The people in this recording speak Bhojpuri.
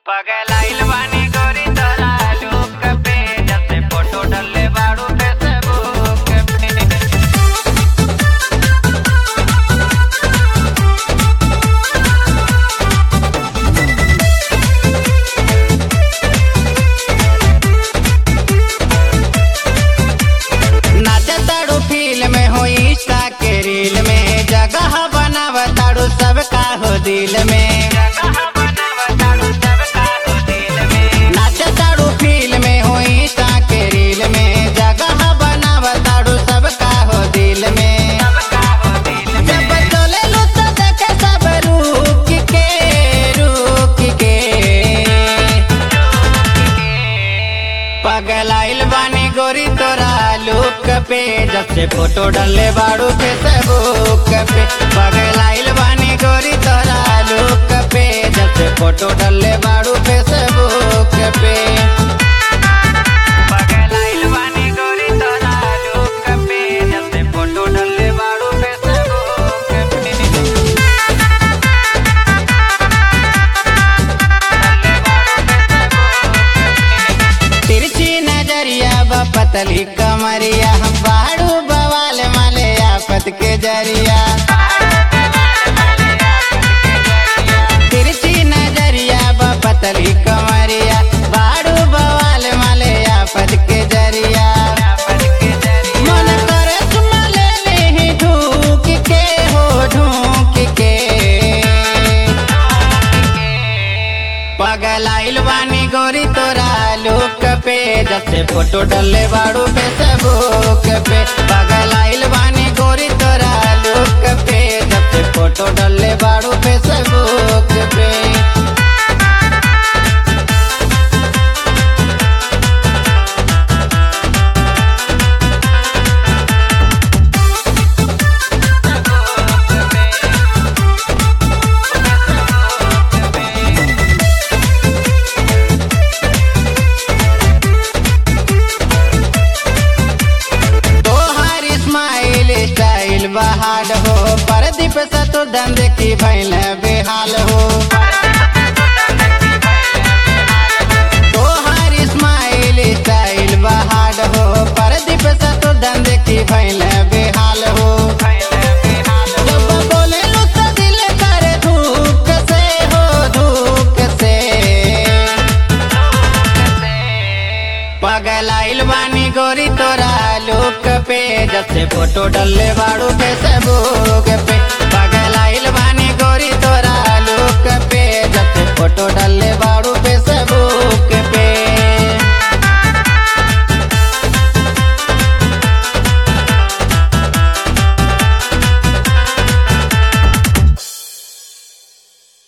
पगलाइल बानी गोरी तोरा लुक पे जब से फोटो डले बाड़ू फेसबुक पे नाचताड़ू फिल्म में हो इंस्टा के रील में जगह बनावताड़ू सबका हो दिल में नाचताड़ू फिल्म में हो इंस्टा के रील में जगह बनावताड़ू सबका हो दिल में जब चले लो तो देखे सब रुक के रुक के पगलाइल बानी गोरी तोरा लुक पे जब से फोटो डले बाड़ू फेसबुक पे पगलाइल बानी गोरी तोरा लुक पे जब से फोटो डले बाड़ू फेसबुक पे पगलाइल बानी गोरी तोरा लुक पे जब से फोटो डले बाड़ू फेसबुक पे तिरछी नजरिया बा पतली कमरिया हम बाड़ू बवाल माले आफत के जरिया तिरछी नजरिया बा पतली कमरिया बाड़ू बवाल माले आफत के जरिया मन करे चुमा ले ले ढूक के हो ढूक के पगलाइल बानी गोरी तोरा लुक पे जब से फोटो डले बाड़ू फेसबुक पे पगलाइल बानी गोरी तोरा लुक पे जब से फोटो डले बाड़ू फेसबुक पे तोहार स्माइल स्टाइल बहार हो परदीप से तो धंधे की भैल बेहाल हो तोहार स्माइल स्टाइल बहार हो परदीप से तो धंधे की भैल बेहाल हो जब बोले लो तो दिल करे धूक से हो धूक से पगलाइल बानी गोरी तोरा लुक पे जब से फोटो डले बाड़ू फेसबुक पे पगलाइल बानी गोरी तोरा लुक पे जब से फोटो डले बाड़ू